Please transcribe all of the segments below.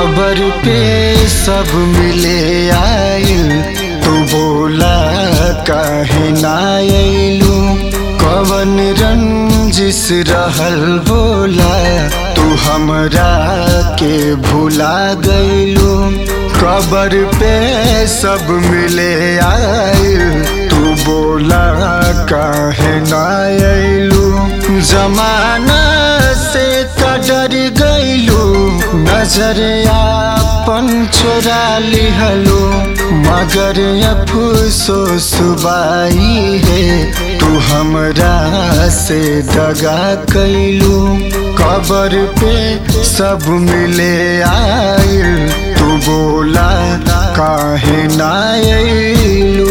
कबर पे सब मिले आइल तू बोला काहे ना अइलू कवन रंजिश रहल बोला तू हमरा के भुला गइलू कबर पे सब मिले आइल तू बोला काहे ना अइलू जमाना से कदर गइलू नजर आपन चोरा लिहलो मगर अफसोस बाई है तू हमरा से दगा कैलू कबर पे सब मिले आइल तू बोला काहे ना अइलू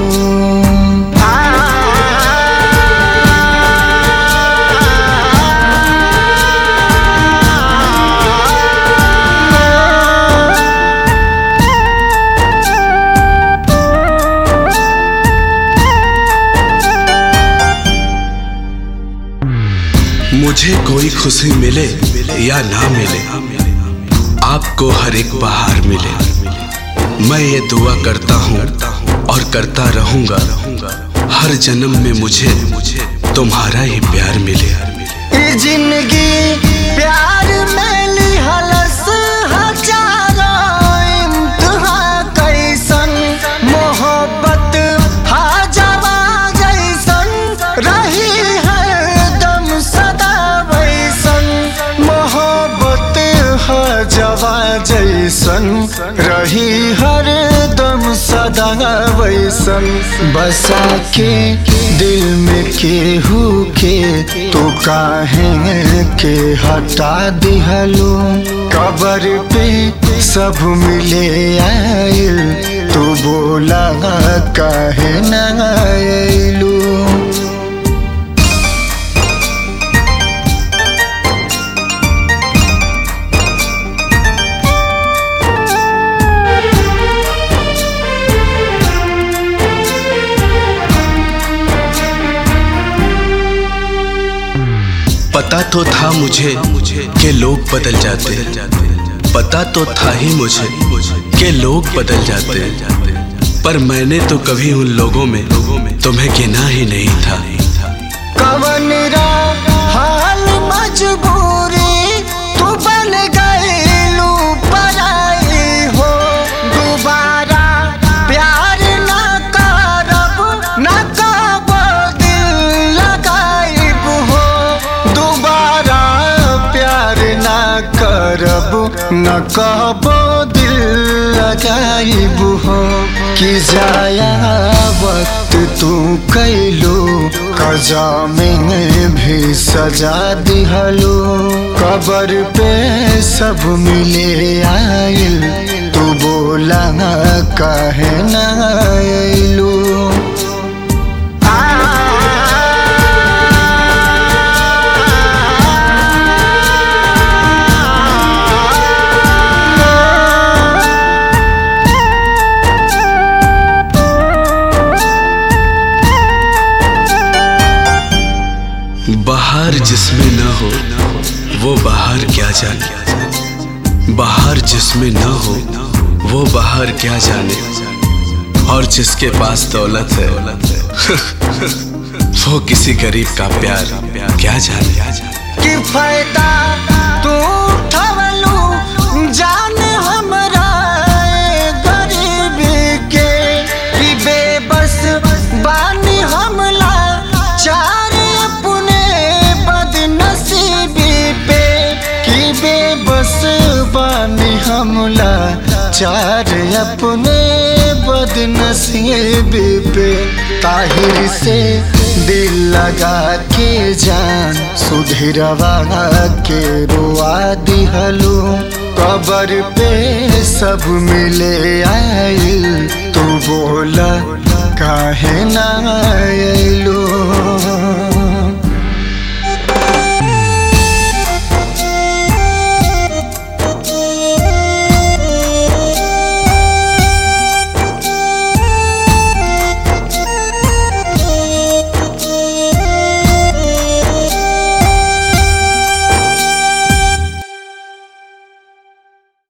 मुझे कोई खुशी मिले या ना मिले आपको हर एक बहार मिले मैं ये दुआ करता हूँ और करता रहूंगा हर जन्म में मुझे तुम्हारा ही प्यार मिले ई जिंदगी प्यार में लिहलस हजारों इम्तिहा कैसन मोहब्बत हाजवा जैसन रही हरदम सदा वैसन मोहब्बत हजवा जैसन रही हरदम सदा वैसन बसा के दिल में केहू के तो काहे के हटा दिहलो कबर पे सब मिले आइल तू बोला काहे ना आइलू पता तो था मुझे कि लोग बदल जाते पता तो था ही मुझे कि लोग बदल जाते पर मैंने तो कभी उन लोगों में तुम्हें गिना ही नहीं था कवन रा हाल मजबूरी तू बन गईलू पराई हो दोबारा प्यार ना करब ना कब दिल लगाइब हो दोबारा प्यार ना करब न कब दिल लगाइब हो कि जाया वक्त तू कैलो कजा में भी सजा दिहलो कबर पे सब मिले आइल तू बोला काहे ना अइलू बाहर जिसमें न हो वो बाहर क्या जाने बाहर जिसमें न हो वो बाहर क्या जाने और जिसके पास दौलत है वो किसी गरीब का प्यार क्या जाने कि फायदा तू उठवलू जान हमरा ए गरीबी के कि बेबस बानी हमला चार अपने बदनसीबी पे कि बेबस बानी हमला चार अपने बदनसीबी पे ताहिर से दिल लगा के जान सुधरवा के रुआ दिहलू कबर पे सब मिले आइल तू बोला काहे ना अइलू